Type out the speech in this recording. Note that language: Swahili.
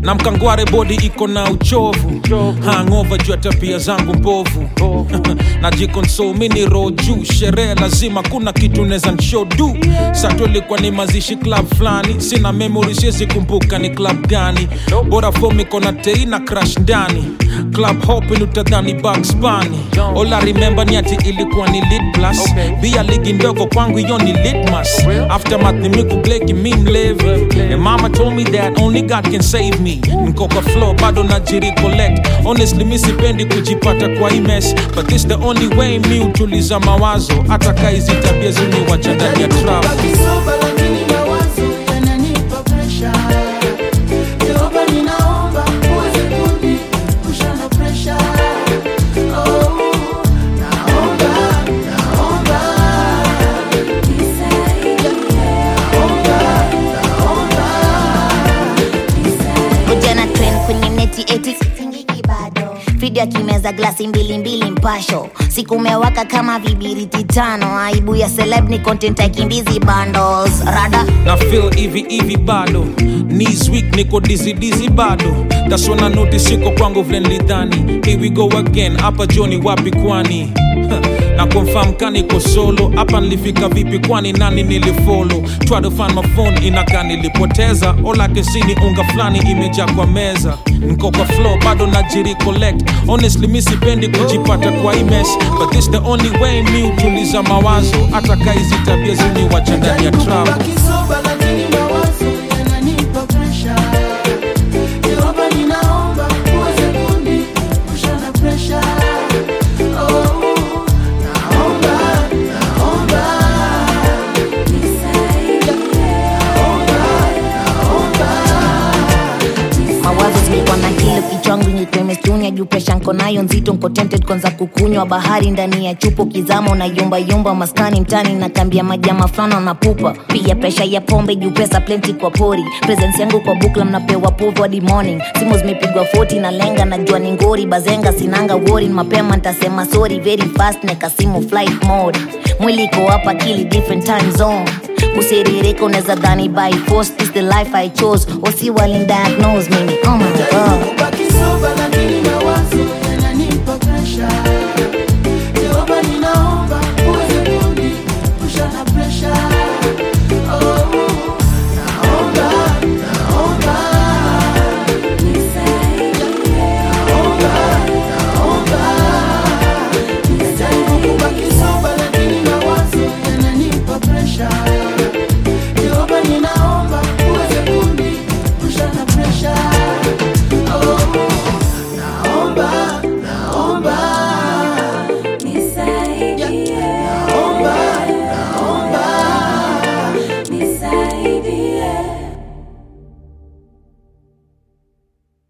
na mkangware bodi iko na uchovu hangova juu ya tabia zangu mbovu najikonsol mini roho juu sherehe lazima kuna kitu neza nshodu sato ilikuwa ni mazishi club fulani sina memory siwezi kumbuka ni club gani bora fom iko na tei na crash ndani club hopin utadhani Bugs Bunny all I remember ni ati ilikuwa ni lit plus bia ligi ndogo kwangu hiyo ni litmas aftermath ni miku bleki mi mlevi and mama told me that only God can save me nkoka flow bado najiri collect honestly mi sipendi kujipata kwa hii mess but this the only way mi utuliza mawazo hata kaizi tabia ziniwacha ndani ya trap Bakisoba lakini mawazo yananipa presha. Jehova ninaomba uweze kuniepusha na presha. Oh, naomba, naomba. Ujana trend kwenye neti eti sitingiki bado video akimeza glasi mbili mbili mpasho siku umewaka kama vibiriti tano aibu ya celeb ni content aikimbizi bundles rada na feel hivi hivi bado knees weak niko dizzy dizzy bado that's when I notice siko kwangu vile nilidhani here we go again hapa joni wapi kwani na confirm kaniko solo hapa nilifika vipi kwani nani nilifollow try to find my phone inakaa nilipoteza all I can see ni unga fulani imejaa kwa meza niko kwa flow bado najiri collect honestly mi sipendi kujipata kwa hii mess but this the only way mi utuliza mawazo hata kaizi tabia ziniwacha ndani ya trap Bakisoba lakini mawazo yananipa presha. Jehova ninaomba uweze kuniepusha na presha. Oh, naomba, naomba. mawazo zilikuwa na kilo kichwangu nyekwemestuni juu presha nko nayo nzito nko tempted kwanza kukunywa bahari ndani ya chupo kizama unayumba yumba maskani mtani na kambia majama fulana na pupa pia presha ya pombe juu pesa plenty kwa pori presence yangu kwa bukla mnapewa povu hadi morning simu zimepigwa 40 na lenga najua ni ngori bazenga sinanga wori mapema ntasema sorry very fast nekasimu flight mode mwili iko hapa kili different time zone kusiririka unaweza dhani by force this the life i chose wasi walin diagnose mimi oh my god Bakisoba lakini mawazo